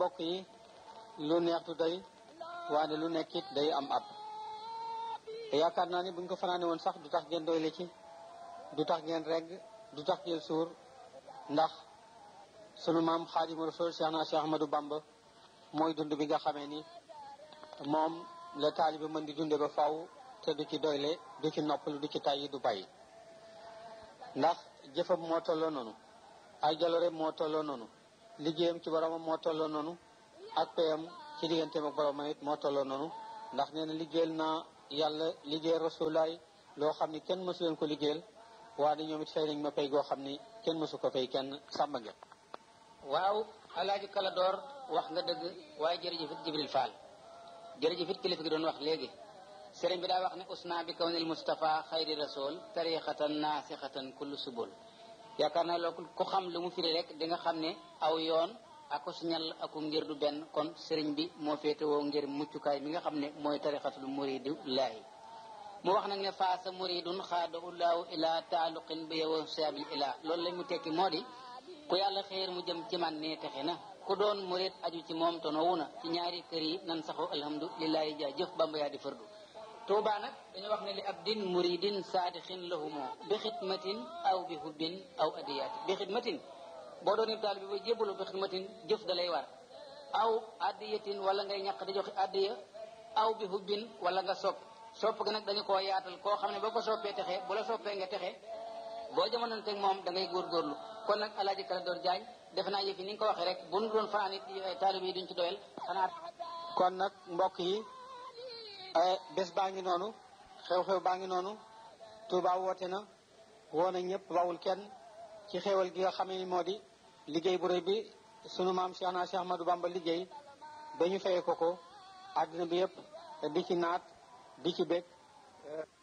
mbokk yi lu neex du doy waane lu nekkit day am ab te yaakaar naa ni buñ ko fanaane woon sax du tax ngeen doyle ci du tax ngeen regg du tax ngeen suur ndax sunu maam xaadimu rasul cheikh na cheikh ahmadou bamba mooy dund bi nga xamee ni moom la taalibe mën di dunde ba faw te du ci doyle du ci noppalu du ci tàyyi du bàyyi ndax jëfam moo tolloo noonu ay jaloore moo tolloo noonu liggéeyam ci boromam moo tolloo noonu ak payam ci digganteem ak boromam it moo tolloo noonu ndax nee na liggéeyal naa yàlla liggéeyal rasulaay loo xam ni kenn mësu leen ko liggéeyal waaye ñoom it fay nañ ma pay goo xam ni kenn mësu ko fay kenn sàmba ngeen waaw alaaji kala door wax nga dëgg waaye jërëjëfit jibril fall jërëjëfit kilifa gi doon wax léegi sëriñ bi daa wax ne usna bi kawnil mustafa xayri rasul tariqatan naasixatan kullu subul yaakaar naa loolu ku xam lu mu firi rek di nga xam ne aw yoon ako siñal aku ngir du benn kon sëriñ bi moo féetewoo ngir muccukaay mi nga xam ne mooy tariqatul muridu laahi mu wax nag ne faasa muridun xaada ulaahu ila taaluqin bi yow saabil ila loolu lañ mu tekki moo di ku yàlla xéer mu jëm ci man ne texe na ku doon murid aju ci moom tonowu na ci ñaari kër yi nan saxu alhamdulilahi jaa jëf bamba yaa di fardu tuuba nag dañu wax ne li ab din muridin saadixin lahumoo bi xidmatin aw bi hubbin aw adiyaati bi xidmatin boo doon taal bi ba jébbalu bi xidmatin jëf da lay war aw adiyatin wala ngay ñàq di joxe adiya aw bi hubbin wala nga sopp sopp gi nag dañu koo yaatal koo xam ne boo ko soppee texe bu la soppee nga texe boo jamonoon teg moom da ngay góorgóorlu kon nag alaaji kala door jaañ defe naa yëf yi ni nga ko waxee rek bu nu doon fanaan it taalib yi duñ ci doyal xanaa kon nag mbokk yi bés baa ngi noonu xew-xew baa ngi noonu Touba woote na woo na ñëpp bawul kenn ci xewal gi nga xamee ni moo di liggéey bu rëy bi sunu maam Cheikh na Cheikh Ahmadou Bamba liggéey ba ñu fayee ko ko àddina bi yëpp di ci naat di ci bég